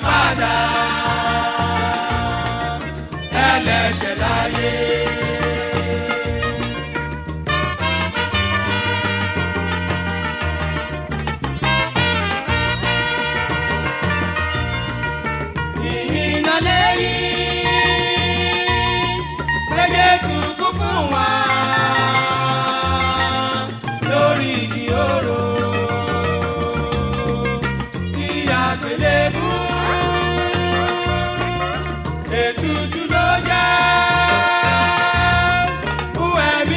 ìràpadà ẹlẹ́ṣẹ̀ láyé. ìhìnà lẹ́yìn pé Jésù kú fún wa lórí igi oró tí àgbélébú ètùtù ló jẹ́ fún ẹ̀mí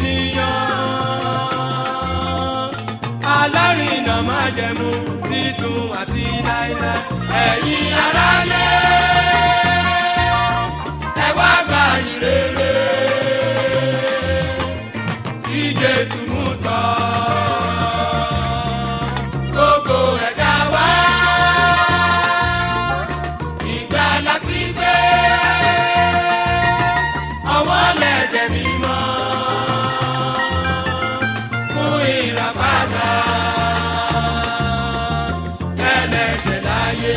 ènìyàn alárìnà májẹ̀mú títun àti láéláé ẹ̀yin aráyé ẹ wá gba ìrere tí Jésù mú tọ́ gbogbo ẹ̀dá wá ìgbàlà pípé ọwọ́ lẹ́jẹ̀ mímọ́ fún ìràpadà ẹlẹ́ṣẹ̀ láyé.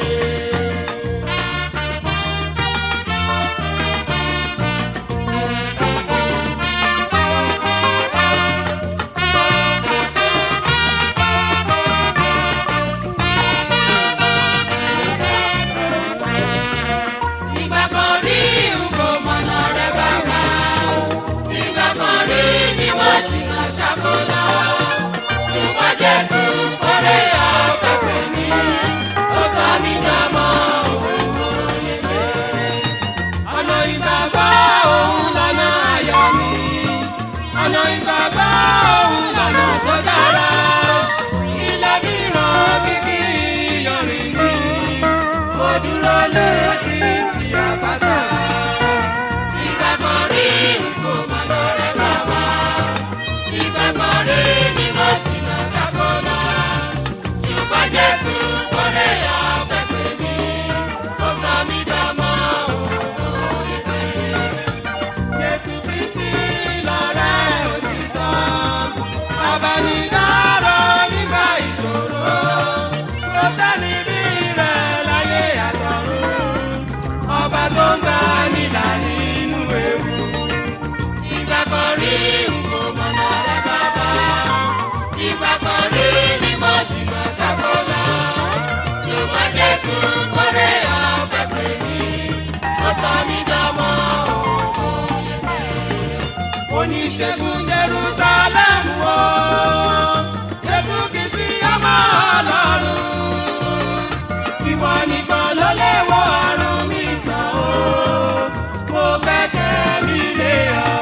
Ìgbà kan rí n kò mọ̀nà rẹ̀ bàbá. Ìgbà kan rí ni wọ́n ṣìnà ṣàkólá. Ṣùgbọ́n Jésù kórè ọ̀fẹ́ pè mí. Ó sọ mí dàmọ́ òun yege. Ọ̀nà ìgbàgbọ́ òun lọ́nà ayọ̀ mi. Ọ̀nà ìgbàgbọ́ òun lọ́nà tó dára. Ilé mìíràn kìkì ìyọ̀rìn mi. Mo dúró lé Kristi àpáta. Ìgbà kan rí nǹkó mọ̀nà rẹ̀ bàbá. Ìgbà kan rí ni mo ṣìnà ṣàkólá. Ṣùgbọ́n Jésù kórè ọ̀fẹ́ pè mí. Ó sọ mí dánmọ́ òun ìpè. Jésù Kristi lọ̀rẹ́ òtítọ́. Abanidáró nígbà ìṣòro. Kò sẹ́ni bí rẹ̀ láyé àtọ̀run. Ọba tó ń bá nílà nínú ewu. Ìgbà kan rí nǹkó mọ̀nà rẹ̀ bàbá. Ìgbà kan rí ni mo ṣìnà ṣàkólá. Ṣùgbọ́n Jésù kórè ọ̀fẹ́ pè mí. Ó sọ mí dánmọ́ òun yege oníṣègùn jerusalem o jésù kristi ọmọ ọlọ́run ìwọ nìkan ló lè wo àrùn mi sàn o mo gbẹ́kẹ̀ mi lé ọ.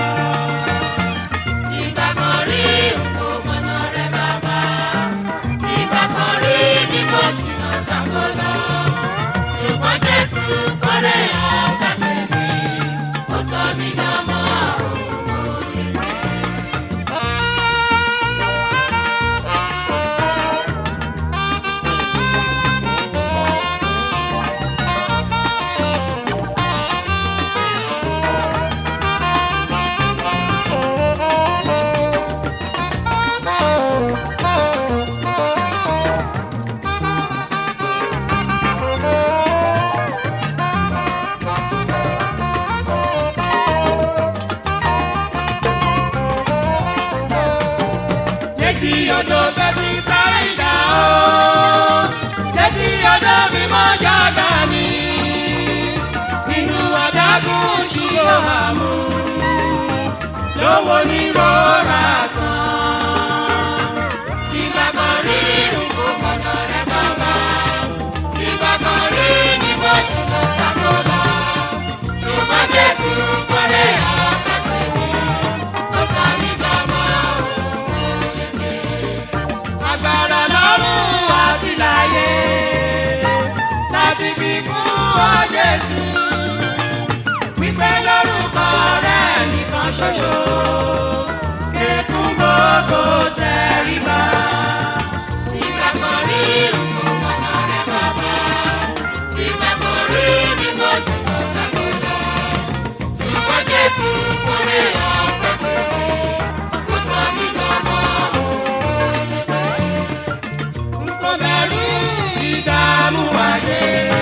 ìgbà kan rí nǹkó mọ̀nà rẹ̀ bàbá ìgbà kan rí ni mo ṣìnà ṣàkólá ṣùgbọ́n jésù kórè ọ̀fẹ́ pè mí ó sọ mí dánmọ́ òun yege. létí odò bẹ́bí sáìdá o létí odò mímọ́ jágà ni inú adágún ṣílò àmú lówó ní rọra sàn. ìgbà kan rí nǹkó mọ̀nà rẹ̀ bàbá ìgbà kan rí ni mo ṣì lọ ṣàkóbá ṣùgbọ́n Jésù kórè ọ̀pẹ̀ pè mí ó sọ mí dánmọ́ òun yege agbára lọ́rùn àti láyé láti fi fún ọ Jésù wípé lórúkọ rẹ̀ nìkan ṣoṣo kékun gbogbo tẹríba. ìgbà kan rí nǹkan mọ̀nà rẹ̀ bàbá ìgbà kan rí ni mo sì lọ ṣàkóso ṣùgbọ́n Jésù kórè ọ̀pẹ̀ pé kó sọ mí dánmọ́ òun. N kò bẹ̀rù ìdààmú ayé.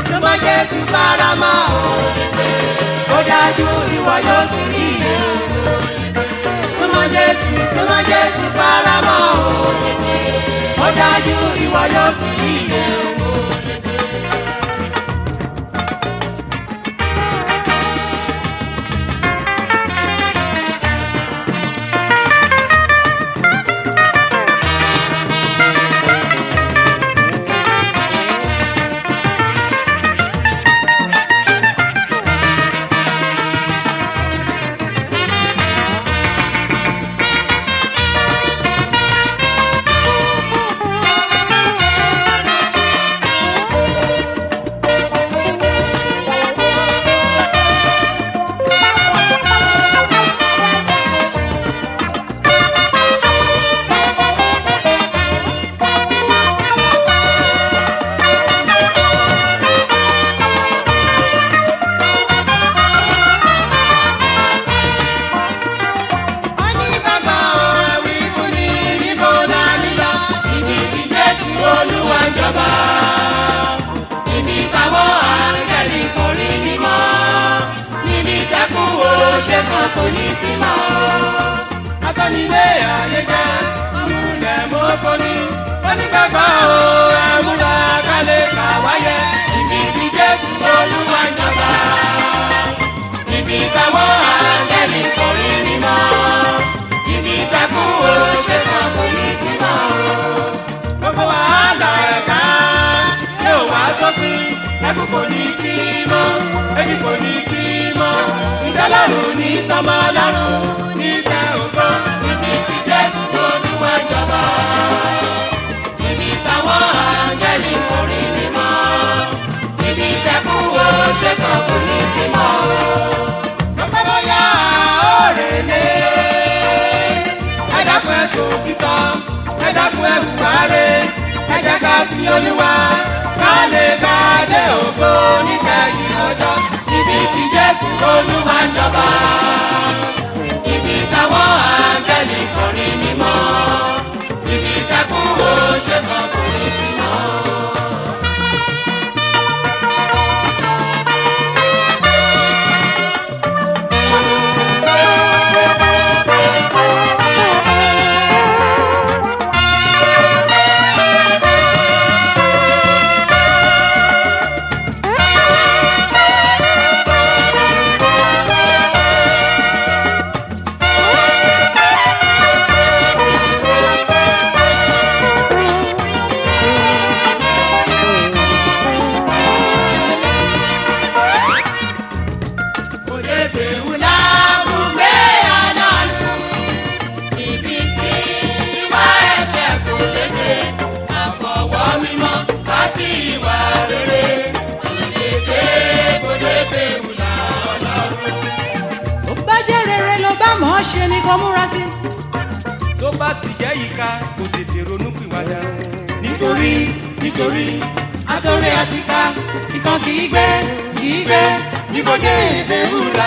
súnmọ́ jésù faramọ́ ó dájú ìwọ yóò sì rí iye súnmọ́ jésù súnmọ́ jésù faramọ́ ó dájú ìwọ yóò sì rí iye. wọ́n ní bàbá ẹ̀wí fún mi níbo la mi lọ. ibi tí jésù olúwa ń jọba. ibi táwọn àǹgẹ̀lì kò rí mímọ́. níbi tẹ́kù òṣè kan kò ní sí mọ́. afẹ́nilé àyíká ọmúlẹ̀ mọ́fọ́ni. wọ́n ní bàbá o ẹ̀múra kálẹ̀ kà wáyé. ibi tí jésù olúwa ń jọba ibi táwọn àgẹ́lì kò rí mi mọ́ ibi tẹ́kùn òṣè kan kò ní sí mọ́. gbogbo wàhálà ẹ̀ka yóò wá sópin ẹkùn kò ní sí mọ́ ebi kò ní sí mọ́ ìdálọ́rùn ní tọmọ lọ́rùn ní tẹ ògo ibi tí jésù olúwa jọba ibi táwọn àgẹ́lì kò rí mi mọ́ ibi tẹ́kùn òṣè kan kò ní sí mọ́ lọ́kọ́bọ́yá òrèlé. ẹ dákun ẹ̀sùn títọ́ ẹ dákun ẹ̀hù wáre ẹ jẹ́ ká sí olúwa ká lè ká dé ògo níkẹyìn ọjọ́ ibi tí jésù olúwa ń jọba. ibi táwọn áńgẹ́lì kọrin mímọ́ ibi tẹ́kùn ó ṣe kan kò ní sí mọ́. òdebè wúlá bùgbé ọlọ́run ibi tí ìwà ẹ̀ṣẹ̀ kò léde àfọwọ́ mímọ́ àti ìwà rere òdebè òdebè wúlá ọlọ́run. tó bá jẹ́ rere ló bá mọ̀ ọ́ ṣe ni kò múra sí. tó bá ti jẹ́ ìka kò tètè ronú pìwàdà. nítorí nítorí àtọ̀rẹ́ àtìká ìkan kì í gbé kì í gbé níbodè ìbéwúlá.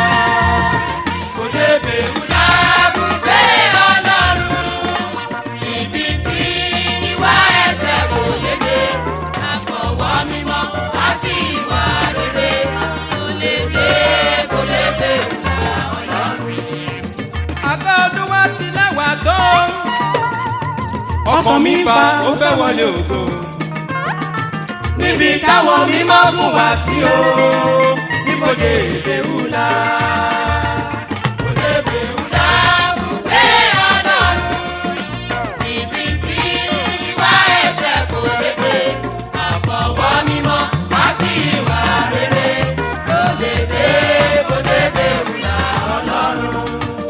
òdebè wúlá bùgbé ọlọ́run ibi tí ìwà ẹ̀ṣẹ̀ kò léde àfọwọ́ mímọ́ àti ìwà rere kò léde kò léde wúlá ọlọ́run. abẹ́ olúwa ti lẹ́wà tó. ọkàn mi fa ó fẹ́ wọlé ògo. níbi táwọn mímọ́ gùn wá sí o níbodè ìbéwúlá. Òde ìbéwúlá bùgbé ọlọ́run, ibi tí ìwà ẹ̀ṣẹ̀ kò léde, àfọwọ́ mímọ́ àti ìwà rere ló léde bòde ìbéwúlá ọlọ́run.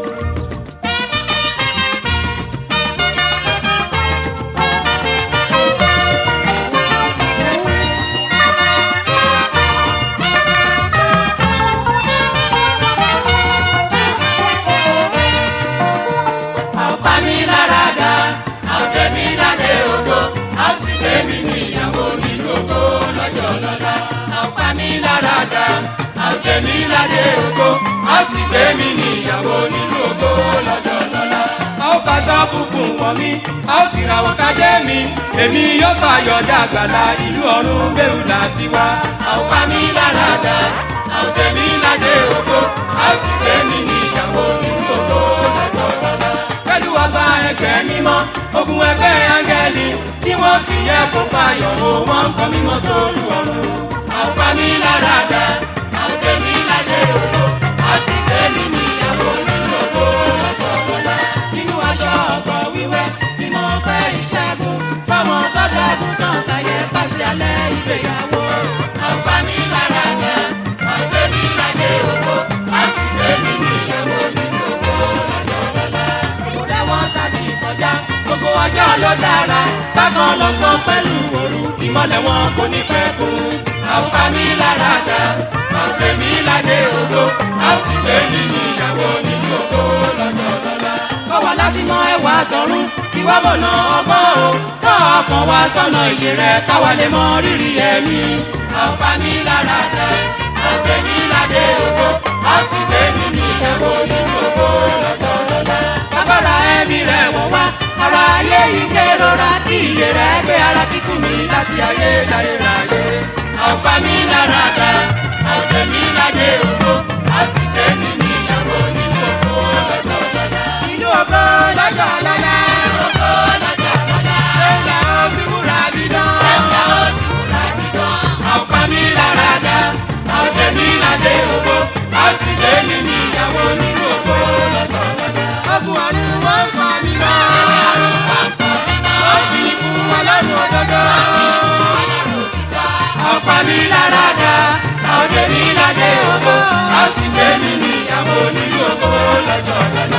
ọ̀pá mi lára dá àwòdẹ mi ládé ògo a sì gbé mi níyàwó nínú ògo lọ́jọ́ lọ́la. ọ̀pá mi lára dá àwòdẹ mi ládé ògo a sì gbé mi níyàwó nínú ògo lọ́jọ́ lọ́la. a ó faṣọ funfun wọ̀ mí a ó fìràwọ̀ kájé mi èmi yóò fàyọ̀ dàgbàlá ìlú ọ̀run bẹ́ẹ̀ láti wá. a ó pa mí lára dá a ó tẹ̀ mí ládé ògo a ó sì gbé mi ní ìyàwó nínú ògo lọ́jọ́ lọ́la. pẹ̀lú ọgbà ẹgbẹ́ mímọ́ ogun ẹgbẹ́ áńgẹ́lì tí wọ́n fi yẹ kó fàyọ̀ o wọ́n ń kọ́ mímọ́ sórí ọ̀run. a ó pa mí lára dá a ó tẹ̀ mí ládé ògo a ó sì gbé mi ní ìyàwó nínú ògo lọ́jọ́ lọ́la. nínú aṣọ ọ̀pọ̀ wíwẹ́ ni mo pẹ́ ìṣẹ́gun fáwọn tọ́jà àgùntàn tàyẹ̀ pàṣẹ alẹ́ ìgbéyàwó. a ó pa mí lára dá a ó tẹ̀ mí ládé ògo a ó sì gbé mi ní ìyàwó nínú ògo lọ́jọ́ lọ́la. ìmúlẹ̀ wọn ṣáàtì kọjá gbogbo ọjọ́ ló dára bákan lọ́sàn pẹ̀lú òru ìmọ̀lẹ̀ wọn kò ní pẹ́ kú. a ó pa mí lára dá a ó tẹ̀ mí ládé ògo a ó sì gbé mi ní ìyàwó nínú ògo lọ́jọ́ lọ́la. kọ́ wa láti mọ ẹwà tọ̀run kí wá mọ̀nà ọgbọ́n o kọ́ ọkàn wa sọ́nà ìyè rẹ̀ káwa lè mọ rírì ẹ̀mí. a ó pa mí lára dá a ó tẹ̀ mí ládé ògo a ó sì gbé mi ní ìyàwó nínú ògo lọ́jọ́ lọ́la. agbára ẹ̀mí rẹ̀ wọ̀ wá ara ayé yìí kérora kí ìyè rẹ̀ gbé ara kíkú mi láti ayé dáyé ráyé. a ó pa mí lára dá a ó tẹ̀ mí ládé ògo a ó sì gbé mi ní ìyàwó nínú ògo lọ́jọ́ lọ́la. inú ògo lọ́jọ́ lọ́la ògo lọ́jọ́ lọ́la. ẹ̀ka ó ti múra dídán. ẹ̀ka ó ti múra dídán. a ó pa mí lára dá a ó tẹ̀ mí ládé ògo a ó sì gbé mi ní ìyàwó nínú ògo lọ́jọ́ lọ́la. ogun ọ̀run wọn ń pa mí mọ́. wọ́n fi fún ọlọ́run òdodo. a ó pa mí lára dá a ó dé mi ládé ògo a ó sì gbé mi ní ìyàwó nínú ògo lọ́jọ́ lọ́la.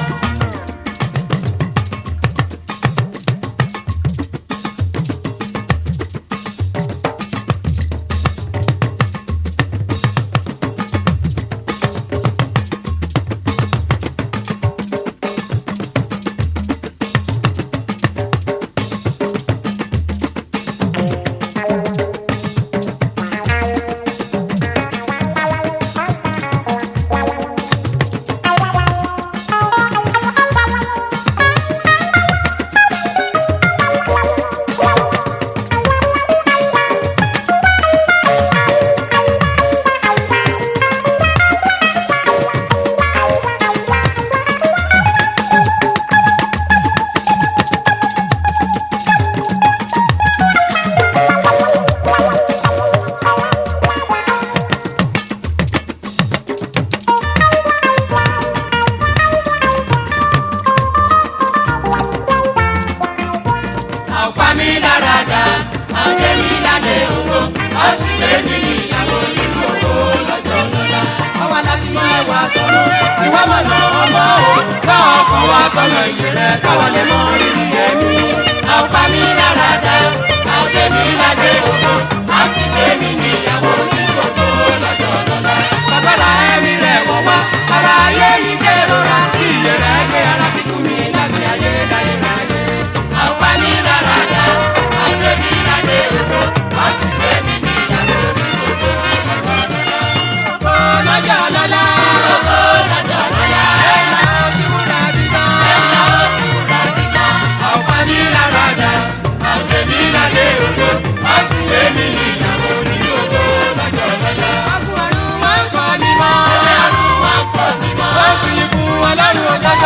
a ó pa mí lára dá a ó tẹ̀ mí ládé ògo a ó sì gbé mi ní ìyàwó nínú ògo lọ́jọ́ lọ́la. àwa láti mọ ẹwà tọ̀run ìwà mọ̀nà ọmọ o ká ọkàn wa sọ́nà ìyè rẹ̀ káwa lè mọ rírì ẹ̀mí. a ó pa mí lára dá a ó tẹ̀ mí ládé ògo a ó sì gbé mi ní ìyàwó nínú ògo lọ́jọ́ lọ́la. Agbára ẹ̀mí rẹ̀ wọ̀ wá, ara ayé yìí kérora, kí ìyè rẹ̀ gbé ara kíkú mi láti ayé dáyé ráyé. a ó pa mí lára dá a ó tẹ̀ mí ládé ògo a ó sì gbé mi ní ìyàwó nínú ògo lọ́jọ́ lọ́la. Kó lọ́jọ́ lọ́la, ògo lọ́jọ́ lọ́la. ẹ̀ka ojú múra dídán. ẹ̀ka ó ti múra dídán. A ó pa mí lára dá, a ó tẹ̀ mí ládé ògo a ó sì gbé mi ní ìyàwó nínú ògo lọ́jọ́ lọ́la. ọkùn ọ̀run wá ń kọ́ mi mọ́. Ọlọ́run wá kọ́ mi mọ́. Ó fi fún ọlọ́run òdodo.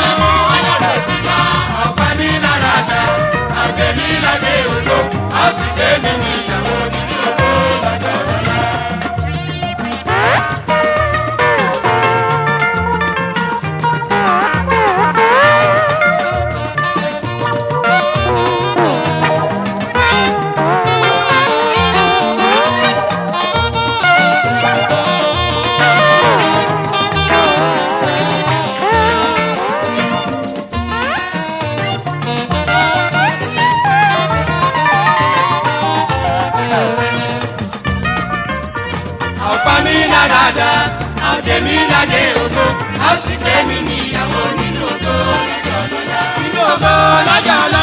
Ọlọ́run ti dá. A ó pa mí lára dá, Àgbẹ̀mí ládé òdo, a sì gbé mi ní ìyàwó nínú ògo lọ́jọ́ lọ́la. a ó pa mí lára dá, a ó dé mi ládé ògo, a ó sì gbé mi ní ìyàwó nínú ògo lọ́jọ́ lọ́la. Inú ògo lọ́jọ́ lọ́la.